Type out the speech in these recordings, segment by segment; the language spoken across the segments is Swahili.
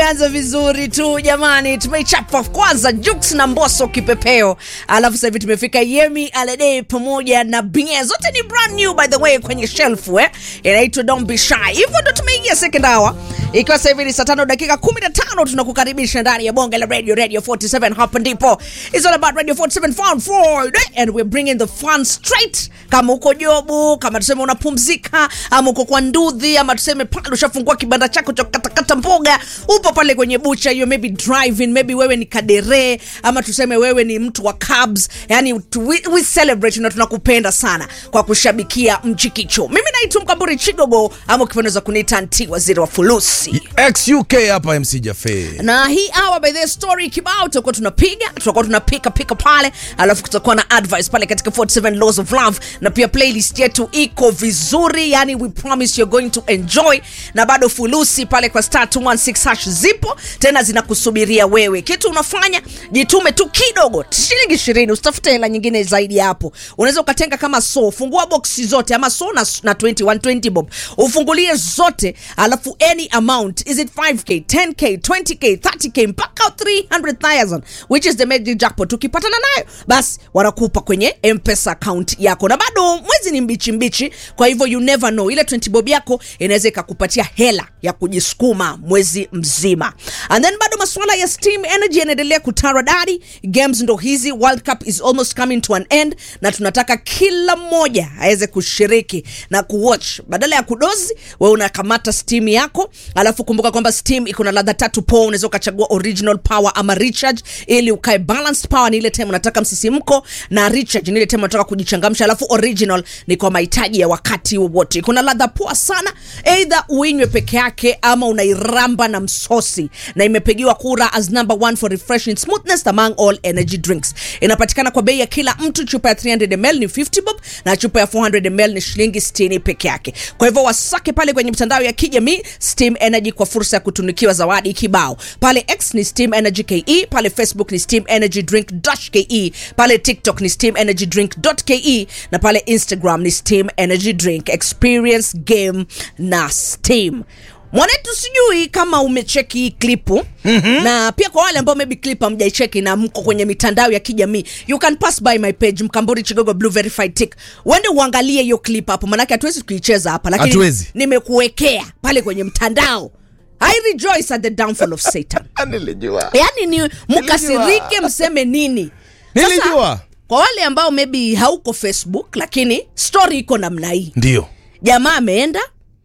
tumeanza vizuri tu jamani, tumeichapa kwanza Jux na Mbosso kipepeo, alafu sasa hivi tumefika Yemi Alade pamoja na Bien, zote ni brand new by the way kwenye shelf eh, inaitwa Don't Be Shy. Hivyo ndo tumeingia second hour, ikiwa sasa hivi ni saa tano dakika 15 tunakukaribisha ndani ya bonge la radio radio 47 hapa ndipo it's all about radio 47 fun Friday and we're bringing the fun straight. Kama uko jobu, kama tuseme unapumzika, ama uko kwa ndudhi, ama tuseme pale ushafungua kibanda chako cha kukatakata mboga, upo pale kwenye bucha hiyo, maybe driving, maybe wewe ni kadere, ama tuseme wewe ni mtu wa cabs, yani tu- we, we celebrate na tunakupenda sana kwa kushabikia mchikicho. Mimi naitwa Mkamburi Chigogo, ama ukipendeza kuniita Nti Waziri wa Fulusi XUK hapa MC Jafe. na hii hour by the story kibao tutakuwa tunapiga tutakuwa tunapika pika pale alafu kutakuwa na advice pale katika 47 laws of love na pia playlist yetu iko vizuri yani we promise you're going to enjoy na bado fulusi pale kwa star 216 hash zipo tena zinakusubiria wewe kitu unafanya jitume tu kidogo shilingi ishirini usitafute hela nyingine zaidi ya hapo unaweza ukatenga kama so fungua boksi zote ama so na, na 20 120 bob ufungulie zote alafu any amount is it 5k 10k 20k 30k mpaka 300000 which is the magic jackpot ukipatana nayo basi wanakupa kwenye mpesa account yako na bado mwezi ni mbichi mbichi kwa hivyo you never know ile 20 bob yako inaweza ikakupatia hela ya kujisukuma mwezi mzima and then bado masuala ya steam energy yanaendelea kutaradadi games ndo hizi world cup is almost coming to an end na tunataka kila mmoja aweze kushiriki na kuwatch badala ya kudozi we unakamata steam yako alafu kumbuka kwamba steam iko na ladha tatu po unaweza ukachagua original power ama recharge ili ukae balanced power ni ile time unataka msisimko na recharge ni ile time unataka kujichangamsha alafu original ni kwa mahitaji ya wakati wowote kuna ladha poa sana eidha uinywe peke yake ama unairamba na msosi na imepigiwa kura as number one for refreshing smoothness among all energy drinks inapatikana kwa bei ya kila mtu chupa ya 300 ml ni 50 bob na chupa ya 400 ml ni shilingi 60 peke yake kwa hivyo wasake pale kwenye mitandao ya kijamii steam energy kwa fursa ya kutunikiwa zawadi kibao pale x ni steam energy ke pale facebook ni steam energy drink dash ke pale tiktok ni steam energy drink ke na pale instagram ni steam energy drink experience game na steam mwanetu sijui kama umecheki hii klipu mm-hmm. na pia kwa wale ambao maybe clip hamjaicheki na mko kwenye mitandao ya kijamii you can pass by my page mkamburi chigogo blue verified tick uende uangalie hiyo clip hapo manake hatuwezi kuicheza hapa lakini Hatuwezi. nimekuwekea pale kwenye mtandao i rejoice at the downfall of satan Nilijua. yaani ni mkasirike mseme nini Sasa, Nilijua. kwa wale ambao maybe hauko facebook lakini story iko namna hii Ndio. jamaa ameenda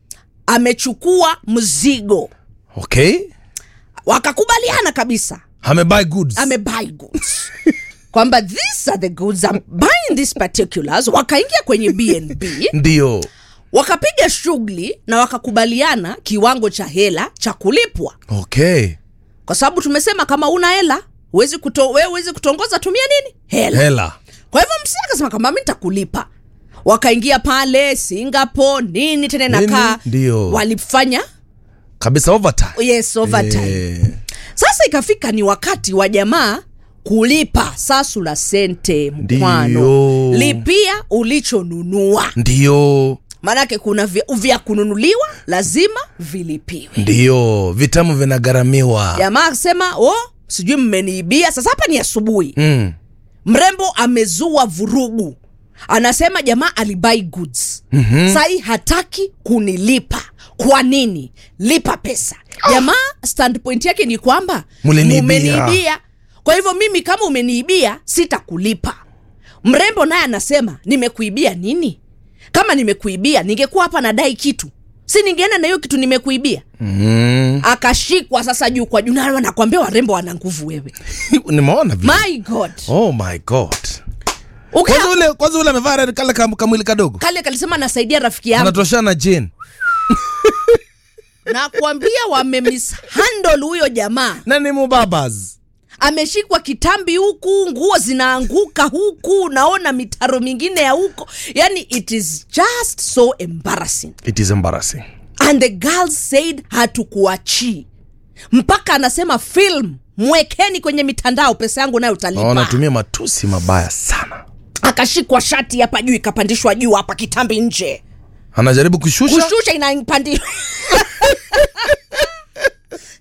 amechukua mzigo Okay. wakakubaliana kabisa Amebuy goods. amebuy goods kwamba these are the goods I'm buying these particulars wakaingia kwenye bnb Ndio. wakapiga shughuli na wakakubaliana kiwango cha hela cha kulipwa Okay. kwa sababu tumesema kama una hela huwezi kuto, wewe huwezi kutongoza tumia nini hela Hela. kwa hivyo msi akasema kama mi nitakulipa wakaingia pale singapore nini tena Nini? nakaa Ndio. walifanya Kabisa overtime. yes overtime Eh, sasa ikafika ni wakati wa jamaa kulipa sasu la sente mkwano Ndio. lipia ulichonunua Ndio. maanake kuna vya, vya kununuliwa lazima vilipiwe Ndio. Vitamu vinagharamiwa. jamaa akasema o sijui mmeniibia sasa hapa ni asubuhi Mm. mrembo amezua vurugu anasema jamaa alibai goods mm-hmm. sahii hataki kunilipa kwa nini lipa pesa jamaa standpoint yake ni kwamba Muliniibia. mumeniibia kwa hivyo mimi kama umeniibia sitakulipa mrembo naye anasema nimekuibia nini kama nimekuibia ningekuwa hapa nadai kitu si ningeenda na hiyo kitu nimekuibia Mm. akashikwa sasa juu kwa juu na nakwambia warembo wana nguvu wewe Nimeona vile. my god Oh my god. Ukia- Kwanza ule kwanza ule amevaa red kale kam- kamwili kadogo. kale kalisema nasaidia rafiki yangu Anatoshana Jane. nakwambia wamemishandle huyo jamaa Na ni mubabas. ameshikwa kitambi huku nguo zinaanguka huku naona mitaro mingine ya huko yani it is just so embarrassing It is embarrassing. and the girl said hatukuachii mpaka anasema film mwekeni kwenye mitandao pesa yangu nayo Oh, utalipa anatumia matusi mabaya sana. akashikwa shati hapa juu ikapandishwa juu hapa kitambi nje Anajaribu kushusha. kushusha inapandishwa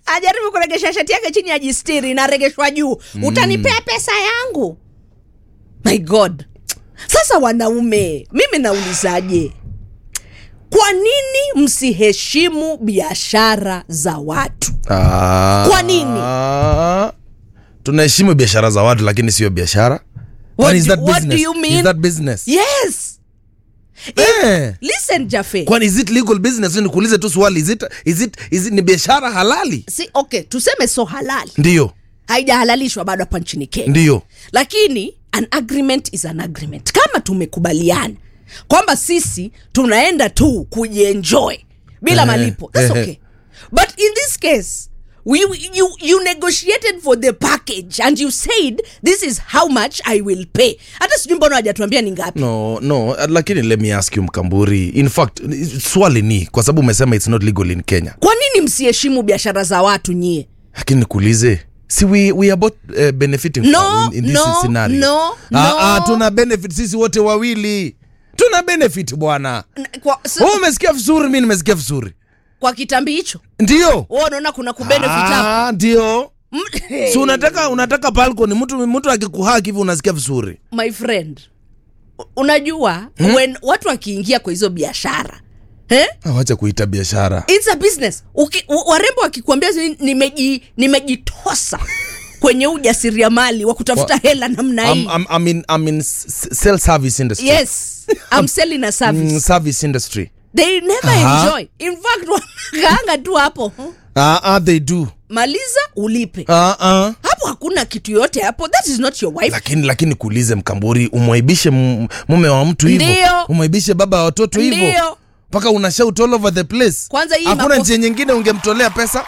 ajaribu kuregesha shati yake chini ajistiri inaregeshwa juu utanipea pesa yangu my god sasa wanaume mimi naulizaje kwa nini msiheshimu biashara za watu Ah, Kwa nini? tunaheshimu biashara za watu lakini sio biashara What But is do- that what do business? you mean? Is that business? yes Eh. listen jafe kwani is it legal business nikuulize tu swali is it, is it, is it, ni biashara halali si okay tuseme so halali ndiyo haijahalalishwa bado hapa nchini kenya ndiyo lakini an agreement is an agreement kama tumekubaliana kwamba sisi tunaenda tu kujienjoy bila Eh, malipo That's eh, okay but in this case we, we- you, you negotiated for the package and you said this is how much i will pay hata sijui mbona hajatuambia ni ngapi no no uh, lakini let me ask you mkamburi in fact swali ni kwa sababu umesema it's not legal in kenya kwa nini msiheshimu biashara za watu nyie lakini nikuulize si we, we are both uh, benefiting No, from- in, in this no, scenario no, Ah, no. ah, tuna benefit sisi wote wawili tuna benefit bwana N- kwa, so, wewe umesikia vizuri mi nimesikia vizuri kwa kitambi hicho ndio wewe unaona kuna kubenefit hapo Ah, ndio Mm, si unataka unataka balcony mtu mtu akikuhaki hivi unasikia vizuri my friend u- unajua hmm? when watu wakiingia kwa hizo biashara eh? Ah, wacha kuita biashara It's a business Uki, u- warembo wakikuambia "Si- nimeji- nimejitosa kwenye ujasiriamali wa kutafuta Wa- hela namna hii I'm, I'm, I'm in, I'm in s- s- sell service industry yes I'm selling a service Mm, service industry they never Aha. enjoy in fact wanakaanga tu hapo ah, ah, they do maliza ulipe ah, ah. hapo hakuna kitu yoyote hapo that is not your wife lakini lakini kuulize mkamburi umwaibishe m- mume wa mtu hivyo Ndio. umwaibishe baba wa watoto hivyo ndio mpaka una shout all over the place Kwanza hii hakuna mapo- njia nyingine ungemtolea pesa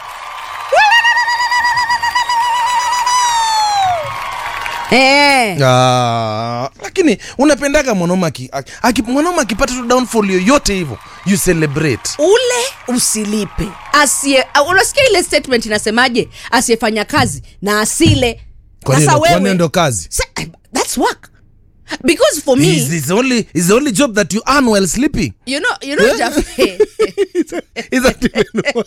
eh. ah, lakini unapendaga mwanaume aki- aki- aki- mwanaume akipata tu downfall yoyote hivyo you celebrate ule usilipe asiye uh, unasikia ile statement inasemaje asiyefanya kazi na asile Kwani sasa ndo- kwani wewe ndo kazi Sa- that's work because for me is, is, the only, is the only job that you earn while sleeping you know you know Jaffe, is that even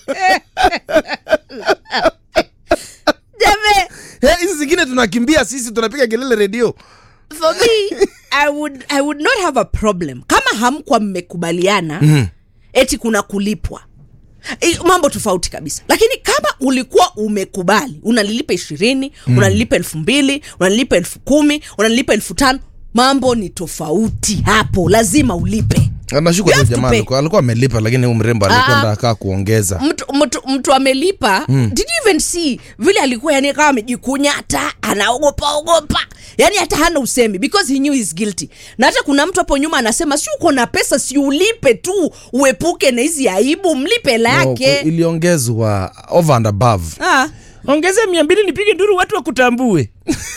Jaffe, Eh, hizi zingine tunakimbia sisi tunapiga kelele redio for me i would i would not have a problem kama hamkwa mmekubaliana mm. eti kuna kulipwa I, mambo tofauti kabisa lakini kama ulikuwa umekubali unalilipa ishirini mm. unalilipa elfu mbili unalilipa elfu kumi unalilipa elfu tano mambo ni tofauti hapo lazima ulipe nashuka You tu have to jamaa pay. alikuwa alikuwa amelipa lakini huyu mrembo alikuwa Ah, ah. ndakaa kuongeza mtu, mtu, mtu amelipa mm. did you even see vile alikuwa yani kama amejikunyata anaogopa ogopa yani hata hana usemi because he knew he's guilty na hata kuna mtu hapo nyuma anasema si uko na pesa si ulipe tu uepuke na hizi aibu mlipe hela No, yake iliongezwa over and above ah. ongeza mia mbili nipige nduru watu wakutambue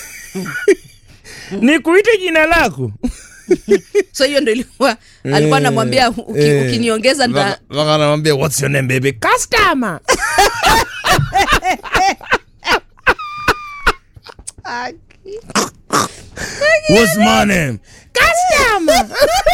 nikuite jina lako so hiyo ndo ilikuwa alikuwa anamwambia uki, Eh, ukiniongeza nda mpaka- mpaka anamwambia what's your name baby customer what's my name customer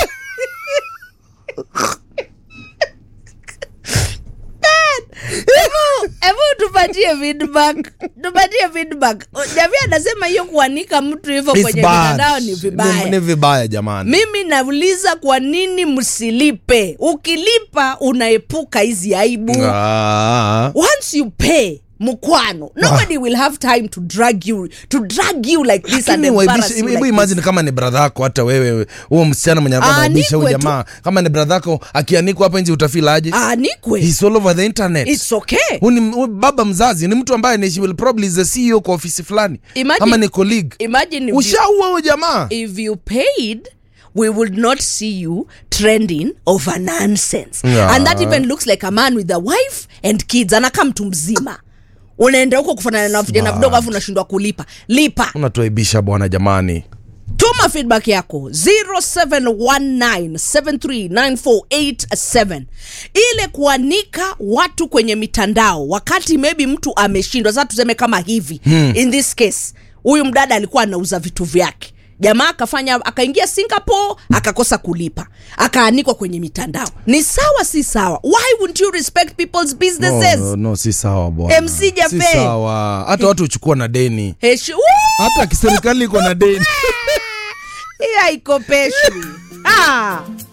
hebu tupatie feedback tupatie feedback jamii anasema hiyo kuanika mtu hivyo It's kwenye bad. mitandao ni vibaya Ni, ni vibaya jamani mimi nauliza kwa nini msilipe ukilipa unaepuka hizi aibu Ah. once you pay mkwano nobody will have time to drag you to drag you like this and Lakini embarrass waibishe- you hebu like imagine this. kama ni bradha yako hata wewe huo msichana mwenye alikuwa Ah, anaibisha huyu nikwe tu. jamaa kama ni bradha yako akianikwa hapa nje utafilaje aanikwe He's all over the internet it's okay Huyu ni huyu baba mzazi ni mtu ambaye ni she will probably is the CEO kwa ofisi fulani Imagine- kama ni colleague imagine if you, ushaua huyo jamaa if you paid we would not see you trending over nonsense Yeah. and that even looks like a man with a wife and kids anakaa mtu mzima unaenda huko kufanana na vijana vidogo alafu unashindwa kulipa lipa unatuaibisha bwana jamani tuma feedback yako 0719739487 ile kuanika watu kwenye mitandao wakati maybe mtu ameshindwa sasa tuseme kama hivi hmm. in this case huyu mdada alikuwa anauza vitu vyake jamaa akafanya akaingia singapore akakosa kulipa akaanikwa kwenye mitandao ni sawa si sawa why wouldn't you respect people's businesses no, no, si sawa bwana MC Jafe. si sawa hata watu huchukua na deni Heshu- Woo! hata kiserikali iko na deni hii haikopeshwi ah.